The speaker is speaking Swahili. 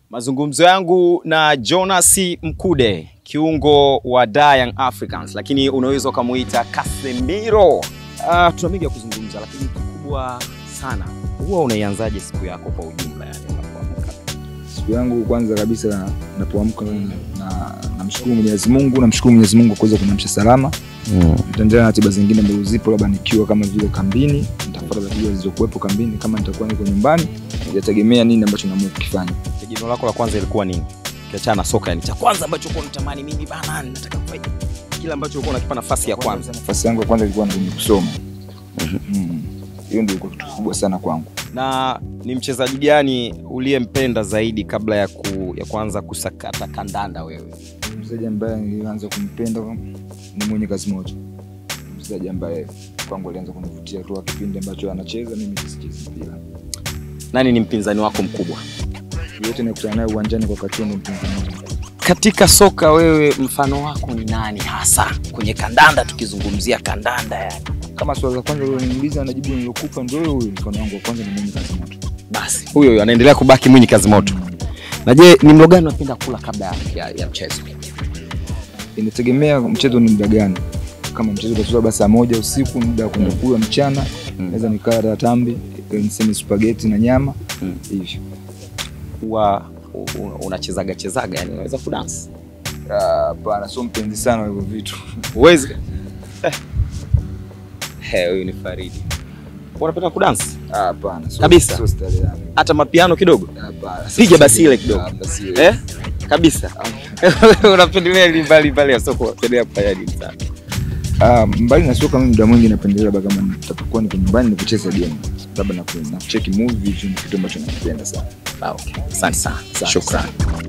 Mazungumzo yangu na Jonas Mkude, kiungo wa Dar Young Africans, lakini unaweza ukamuita Casemiro. Uh, tuna mengi ya kuzungumza, lakini kikubwa sana, huwa unaianzaje siku yako kwa ujumla, yani unapoamka? Siku yangu kwanza kabisa napoamka na namshukuru Mwenyezi Mungu, namshukuru Mwenyezi Mungu kwa kuweza kuniamsha salama. Nitaendelea na ratiba zingine ambazo zipo, labda nikiwa kama vile kambini, nitafuata ratiba zilizokuwepo kambini. Kama nitakuwa niko nyumbani, itategemea nini ambacho naamua kukifanya. Tegemeo lako la kwanza ilikuwa nini? Ukiachana na soka, yani cha kwanza ambacho ulikuwa unatamani mimi bana, nataka kufanya kile ambacho ulikuwa unakipa nafasi ya kwanza. Nafasi yangu ya kwanza ilikuwa ndio ni kusoma. Mm. Hiyo ndio ilikuwa kitu kikubwa sana kwangu. Na ni mchezaji gani uliyempenda zaidi kabla ya, ku, ya kuanza kusakata kandanda wewe? Mchezaji ambaye nilianza kumpenda ni mwenye kazi moto, mchezaji ambaye kwangu alianza kunivutia toka kipindi ambacho anacheza, mimi sichezi mpira. Nani ni mpinzani wako mkubwa Yote nikutana naye uwanjani kwa wakati huo, ndio mpinzani wangu. katika soka? Wewe mfano wako ni nani hasa kwenye kandanda, tukizungumzia kandanda yani? Kama swali la kwanza uliloniuliza na jibu nilokupa ndio huyo huyo, mfano wangu wa kwanza ni mwenye kazi moto. Basi huyo huyo anaendelea kubaki Mwinyi kazi moto. Na je, ni mlo gani unapenda kula kabla ya, ya, ya mchezo? Inategemea mchezo ni muda gani. Kama mchezo utachezwa basi saa moja usiku, muda wa kwenda kula mchana, Mm. naweza nikala tambi, niseme spaghetti na nyama Mm. hivyo. Huwa u- u- unachezaga chezaga, yani unaweza kudansi? Ah, Hapana, sio mpenzi sana wa hivyo vitu. Uwezi? Eh. He, huyu ni Faridi. Unapenda kudansi? Ah, Hapana, sio- Kabisa? sio style yangu. Hata mapiano kidogo? Hapana. Piga basi ile kidogo. Ah, basi ile. Eh? Kabisa. Unapendelea ili mbali mbali ya soko, unapendelea kufanya nini sana? Ah, mbali na soka mimi muda mwingi napendelea labda kama nitapokuwa niko nyumbani ni kucheza game. Labda na ku- na kucheki movie hicho ni kitu ambacho nakipenda sana. Ah, okay. Asante sana. Asante Shukrani.